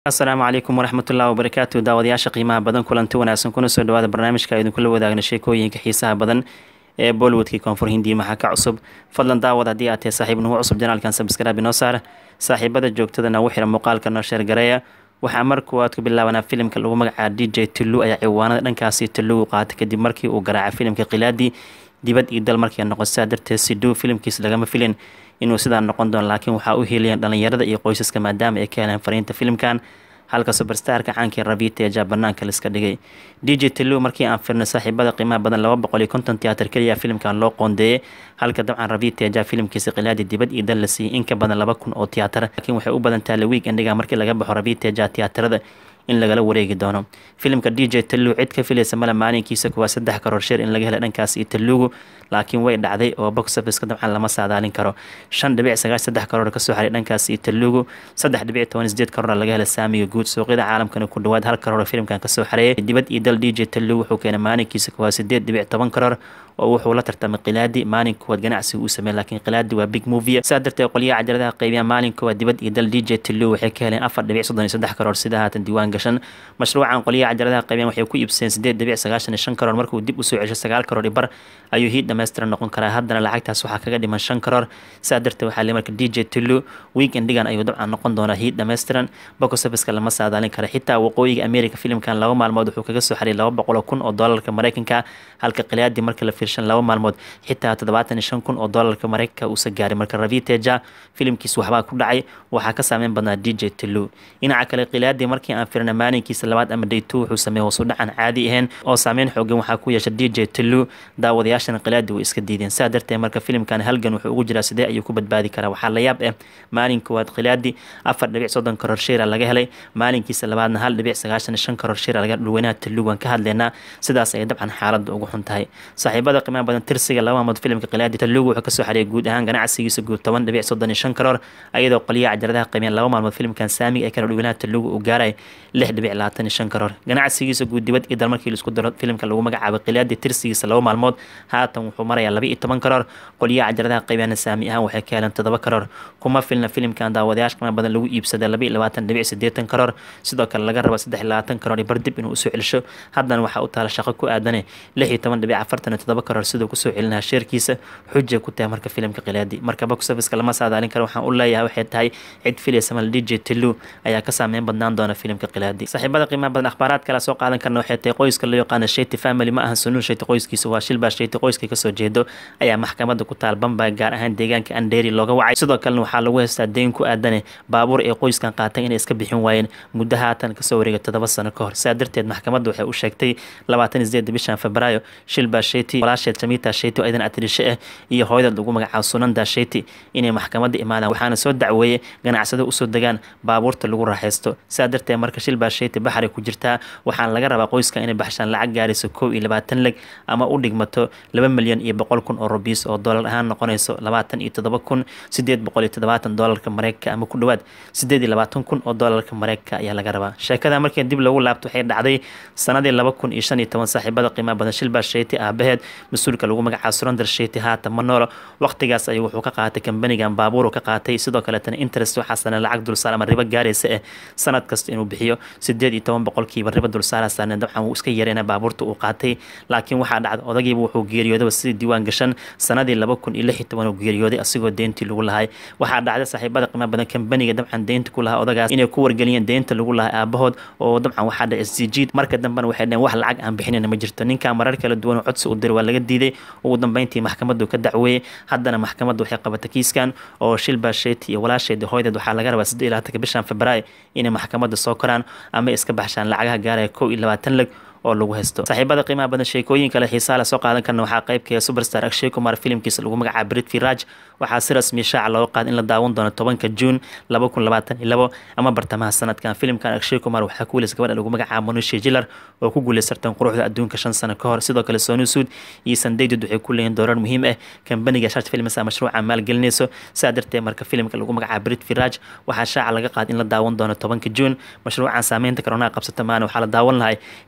asalaamu calaykum waraxmatullahi wabarakaatu daawadayaasha qiimaha badan kulanti wanaagsan kuna soo dhawaada barnaamijka idinkula wadaagna sheekooyinka xiisaha badan ee bollywoodkii koonfur hindiya maxaa ka cusub fadlan daawad haddii aad tahay saaxiib nugu cusub janaalkan sabskraaib inoo saar saaxiibada joogtada nagu xira muuqaalka noo sheergareeya waxaa mar kuwaad ku bilaabanaa filimka lagu magacaaba d j tullu ayaa ciwaanada dhankaasi tullugu qaatay kadib markii uu garaacay filimka khilaadii dibad iyo dal markii noqon sidaa darteed siduu filimkiis lagama filin inuu sidaa noqon doono laakiin waxaa u heliyeen dhalinyarada iyo qoysaska maadaama ay ka heleen fariinta filimkan halka suberstarka caankii rabita ee jaa banaanka laiska dhigay d j tullu markii aan firnay saaxiibada qiimaha badan laba boqol iyo konton tiyaatar keliya filimkan loo qoondeeyey halka dabcan rabita ee jaa filimkiisa khilaadii dibad iyo dal la siiyey in ka badan laba kun oo tiyaatar laakiin waxay u badan tahay lewiig endhiga markii laga baxo rabita ee jaa tiyaatarada in lagala wareegi doono filimka d j tallu cid ka filaysa male maalinkiisa kuwaa saddex karoor sheer in laga helay dhankaas iyo tallugu laakiin way dhacday oo box officeka dabcan lama saadaalin karo shan dhibic sagaash saddex karoor kasoo xaray dhankaas iyo tallugu saddex dhibic toban sideed karoor laga helay saamiga guud suuqyada caalamkana ku dhawaad hal karoor filimkan kasoo xareeyay dibad iyo dal d j tallu wuxuu keenay maalinkiisa kuwaa sideed dhibic toban karoor oo wuxuu la tartamay khilaadi maalin kuwaad ganacsiga uu sameeyey laakiin khilaadi waa big movie saa darteed qolyaha cajaladaha qeybiya maalin kuwaad dibad iyo dal d j tallu waxay ka heleen afar dhibic soddon iyo saddex karoor sida haatan diiwaan gashan mashruucan qolyaha cajaladaha qeybiyan waxay ku iibsadeen sideed dhibic sagaashan iyo shan karoor markuu dib usoo cesho sagaal karoor iyo bar ayuu hiid dhammaystiran noqon karaa haddana lacagtaas waxaa kaga dhiman shan karoor saa darteed waxaa le marka d j tullu weekendigan ayuu dabcan noqon doonaa hiid dhammaystiran bokosafiska lama saadaalin kara xitaa waqooyiga america filimkan laba maalmood wuxuu kaga soo xariyay laba boqol kun oo doolarka mareykanka halka khilaadi marka la fiirshan laba maalmood xitaa toddobaatan iyo shan kun oo doolarka mareykanka uusa gaaray marka raviteja filimkiis waxbaa ku dhacay waxaa ka saameyn badnaa d j tullu dhinaca kale khilaadi markii aan firna maalinkiisa labaad ama day two wuxuu sameeyey hoosu dhacan caadi ahayn oo saameyn xoogan waxaa ku yeesha d j tullu daawadayaashana khilaadi way iska diideen saa darteed marka filimkan halgan wuxuu ugu jiraa sidee ayuu ku badbaadi karaa waxaa la yaab ah maalin koowaad khilaadi afar dhibic soddon karoor sheera laga helay maalinkiisa labaadna hal dhibic sagaashan shan karoor sheera laga dhulweynaha tullu waan ka hadleynaa sidaas ayay dabcan xaaladda ugu xun tahay saaxiibada qiimaha badan tirsiga laba maalmood filimka khilaadi tallugu wuxuu kasoo xariyay guud ahaan ganacsigiisa guud toban dhibic soddon iyo shan karoor ayadoo qoliyaha cajaladaha qiimeen laba maalmood filimkan saamiga ee kala dhulweynaha tallugu uu gaaray lix dhibic labaatan iyo shan karoor ganacsigiisa guud dibad iyo dal markii laisku daro filimka lagu magacaabay khilaadi tirsigiisa laba maalmood haatan wuxuu marayaa laba iyo toban karoor qoliyaha cajaladaha qiimeena saami ahaan waxay ka heleen toddoba karoor kuma filna filimkan daawadayaasha qiimo badan lagu iibsaday laba iyo labaatan dhibic siddeetan karoor sidoo kale laga raba saddex iyo labaatan karoor iyo bardib inuu usoo celisho haddana waxaa u taala shaqo ku aadane lix iyo toban dhibic afartan iyo toddoba karoor siduu kusoo celinaha sheerkiisa xujay ku tahay marka filimka khilaadi marka box officeka lama saadaalin karo waxaan u leeyahay waxay tahay cid filaysa mal d j tillu ayaa ka saameyn badnaan doona filimka khilaadi saaxiibada qiimaha badan akhbaaraad kale soo qaadan karna waxay tahay qoyska loo yaqaana sheyti family ma ahan sunuun sheyti qoyskiisa waa shilbaa sheyti qoyska kasoo jeedo ayaa maxkamadda ku taal bambay gaar ahaan deegaanka andheeri looga wacay sidoo kalena waxaa lagu haystaa deyn ku aadane baabuur ee qoyskan qaatay inay iska bixin waayeen muddo haatan kasoo wareegay toddoba sano ka hor saa darteed maxkamadda waxay u sheegtay labaatan sideed bishan febraayo shilbaa sheyti walaasheed jamita sheyti oo idan atirishe ah iyo hooyada lagu magacaabo sunanda sheyti inay maxkamadda imaadaan waxaana soo dacweeyey ganacsado usoo degaan baabuurta lagu raaxaysto saa darteed marka shilbaa sheyti baxray ku jirtaa waxaana laga rabaa qoyska inay baxshaan lacag gaarayso kow iyo labaatan leg ama u dhigmato laba milyan iyo boqol kun oo rubiis oo doolar ahaan noqonayso labaatan iyo toddoba kun sideed boqol iyo toddobaatan doolarka mareykanka ama ku dhowaad sideed iyo labaatan kun oo doolarka mareykanka ayaa laga rabaa sheekada markii dib lagu laabto waxay dhacday sanadii laba kun iyo shan iyo toban saaxiibada qiimaha badan shilbaa sheyti aabaheed mas-uulka lagu magacaabo surandar sheyti haatan ma noolo waqtigaas ayuu wuxuu ka qaatay kambanigan baabuur ka qaatay sidoo kaleetana interest waxaasana lacag dulsaar ama ribo gaaraysa eh sanad kasta inuu bixiyo sideed iyo toban boqolkiiba ribo dulsaarasaana dabcan wuu iska yareyna baabuurta uu qaatay laakiin waxaa dhacda odagiiba wuxuu geeriyoodaba sidii diiwaan gashan sanadii laba kun iyo lix iyo toban uu geeriyooday asigoo deyntii lagu lahay waxaa dhacda saaxiibada qiimaha badan kambaniga dabcan deynta ku lahaa odagaas inay ku wargeliyeen deynta lagu lahay aabahood oo dabcan waxaa dhaca isjiid marka dambena waxay dhaheen wax lacag aan bixinayna ma jirto ninkaa marar kala duwan oo codsi u diray waa laga diiday ugu dambeyntii maxkamaddu ka dacweeyey haddana maxkamaddu waxay qabatay kiiskan oo shilbaa sheyti iyo walaasheedi hooydeed waxaa laga rabaa siddeed iyo labaatanka bishan febraayo inay maxkamadda soo koraan ama iska baxshaan lacagaha gaaraya kow iyo labaatan leg oo lagu haysto saaxiibada qiimaha badan sheekooyin kale xiisaa la soo qaadan karna waxaa qaybkeeda superstar akshay kumar filimkiisa lagu magacaaba britfi raj waxaa si rasmi shaaca looga qaada in la daawan doono tobanka juun laba kun labaatan iyo labo ama bartamaha sanadkan filimkan akshay kumar waxaa ku wiilaysa gabadha lagu magacaaba manushi jilar oo ku guuleysartan quruxda adduunka shan sano ka hor sidoo kale sonu suud iyo sandaydud waxay ku leeyihin doorar muhiim ah kambaniga shart filmsa mashruuca maalgelinayso saa darteed marka filimka lagu magacaaba britfi raj waxaa shaaca laga qaada in la daawan doono tobanka juun mashruucan saameynta karonaha qabsata maana waxaa la daawan lahay lix iyo labaatan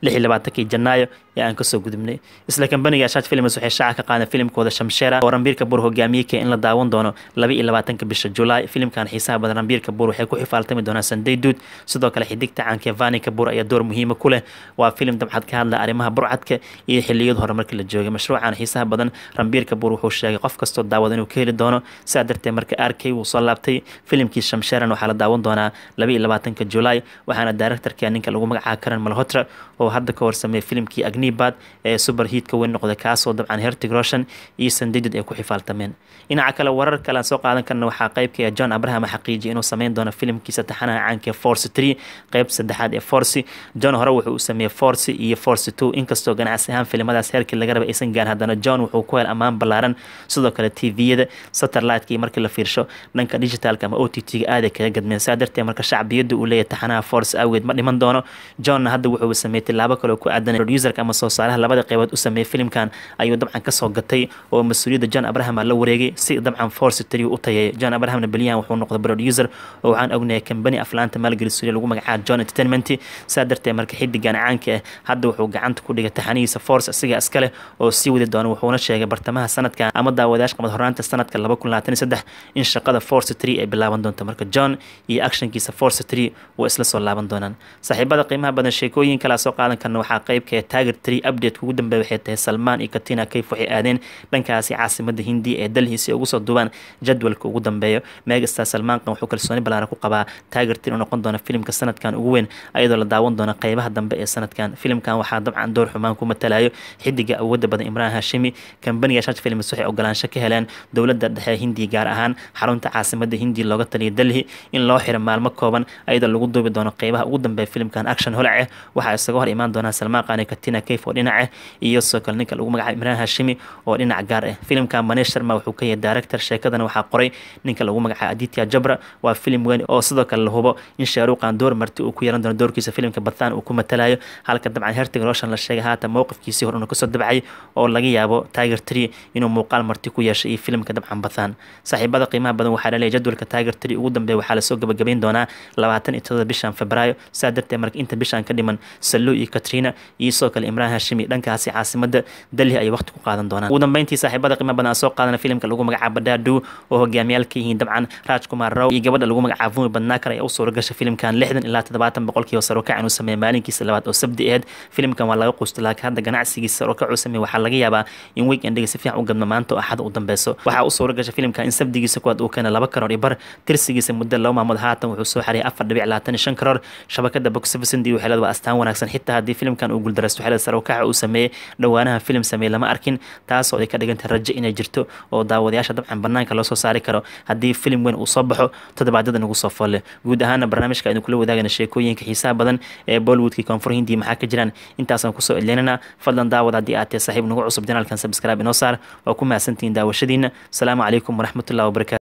labaatankii janaayo ee aan kasoo gudubnay isla kambaniga shaaj films waxay shaaca ka qaadeen filimkooda shamsheera oo rambiir kabuur hogaamiyey kee in la daawan doono laba iyo labaatanka bisha julaay filimkan xiisaha badan rambiir kabuur waxay ku xifaaltami doonaan sunday duud sidoo kale xidigta caanka vani kabuur ayaa door muhiima ku leh waa filim dabxad ka hadla arrimaha burcadka iyo xiliyada hore markii la joogay mashruucan xiisaha badan rambiir kabuur wuxuu sheegay qof kastoo daawada inuu ka heli doono sidaa darteed marka arkay wuu soo laabtay filimkii shamsheeran waxaa la daawan doonaa laba iyo labaatanka julaay waxaana directorka ninka lagu magacaaba karan malhotra oo hadda ka horsameeyay filimkii agnibad ee super hiitka weyn noqday kaasoo dabcan hertig roshan iyo sandidid ay ku xifaaltameen dhinaca kale warar kale aan soo qaadan karna waxaa qaybka john abraham xaqiijiyay inuu sameyn doono filimkiisa taxanaha caanka ee force three qeyb saddexaad ee force john hore wuxuu u sameeyey force iyo force two inkastoo ganacsi ahaan filimadaas heerkii laga raba aysan gaarin haddana john wuxuu ku hel ammaan ballaaran sidoo kale tviyada satellite-kii markii la fiirsho dhanka digitalka ama o t t-ga aaday kaga gadmeen saa darteed marka shacbiyadda uu leeyahay taxanaha force awgeed ma dhiman doono johnna hadda wuxuu sameeyey tilaabo kale oo ku aadan producerka ama soo saaraha labada qeybood u sameeyey filimkan ayuu dabcan kasoo gatay oo mas-uuliyadda john abraham la wareegay si dabcan force three u tayeeyo john abrahamna beliyahan wuxuu noqday producer oo waxaan ognahay kambani aflaanta maalgelisuuliya lagu magacaaba john entertainment saa darteed marka xidigan caanka ah hadda wuxuu gacanta ku dhigay taxanihiisa force asiga iskale oo sii wadi doono wuxuuna sheegay bartamaha sanadkan ama daawadayash qabad horaanta sanadka laba kun labaatan iyo saddex in shaqada force three ay bilaaban doonto marka john iyo actionkiisa force three way isla soo laaban doonaan saaxiibada qiimaha badan sheekooyin kalea soo qaadan karna waxaa qeybka taager tree update ugu dambeeya waxay tahay salmaan iyo katina kayf waxay aadeen dhankaasi caasimada hindiya ee dalhi si ugu soo duubaan jadwalka ugu dambeeyo megastar salmaankan wuxuu kalsooni ballaaran ku qabaa taager tree inuu noqon doono filimka sanadkan ugu weyn ayadoo la daawan doono qeybaha dambe ee sanadkan filimkan waxaa dabcan door xumaan ku matalayo xidiga awooda badan imraan hashimi kambaniga shaj films waxay ogolaansho ka heleen dowladda dhexe hindiya gaar ahaan xarunta caasimada hindiya looga taliya dalhi in loo xiro maalmo kooban ayadoo lagu duubi doono qeybaha ugu dambeeya filimkan action holac ah waxaa isaga hor imaan doonaa salmaan qaani katina kayf oo dhinac ah iyo sidoo kale ninka lagu magacaabo imraan hashimi oo dhinac gaar ah filimkan manesh sharma wuxuu ka yahay director sheekadana waxaa qoray ninka lagu magacaabo aditya jabra waa filim weyn oo sidoo kale la hubo in shaaruuqan door marti uu ku yeelan doono doorkiisa filimka bathan uu ku matalayo halka dabcan hertig roshan la sheegay haatan mowqifkiisii hor inuu kasoo dabcay oo laga yaabo tiger tree inuu muuqaal marti ku yeeshay iyo filimka dabcan bathan saaxiibada qiimaha badan waxaa laleeyahy jadwalka tiger tree ugu dambeeya waxaa lasoo gabagabayn doonaa labaatan iyo todoba bishan febraayo saa darteed marka inta bishan ka dhiman sallu iyo katrina iyo sidoo kale imraan hashimi dhankaasi caasimada dalhi ay waqti ku qaadan doonaan ugu dambeyntii saaxiibada qiimaha badan aan soo qaadana filimka lagu magacaabo badadu oo hogaamiyaal ka yihiin dabcan raaj kumar raw iyo gabadha lagu magacaabo vumi badnaakar ayaa u suura gashay filimkan lixdan ilaa toddobaatan boqolkiiba sarokac inuu sameeyay maalinkiisa labaad oo sabdi aheed filimkan waa laga quustay laakiin hadda ganacsigiisa sarokac uu sameeyay waxaa laga yaabaa in weekendiga si fiican u gadmo maanta oo axad u dambeyso waxaa u suura gashay filimkan in sabdigiisa kuwaad uu keenay laba karoor iyo bar tirsigiisa muddo laba maamood haatan wuxuu soo xariyay afar dhibic labaatan iyo shan karoor shabakada box office iyo waxeelada waa astaan wanaagsan xitaa haddii filimkan uu guuldareysto waxeelada sarokaca uu sameeyey dhowaanaha filim sameeyey lama arkin taasoo ay ka dhigantahay rajo inay jirto oo daawadayaasha dabcan banaanka loo soo saari karo haddii filim weyn uu soo baxo toddobaadyada nagu soo folle guud ahaana barnaamijka aynu kula wadaagana sheekooyinka xiisaha badan ee bollywoodkii koonfur hindiya maxaa ka jiraan intaasaan kusoo edleynana fadlan daawad haddii aad tahay saaxiib nagu cusub janaalkan subscribe inoo saar waa ku mahadsantihiin daawashadiina asalaamu calaykum waraxmatullahi wabarakatu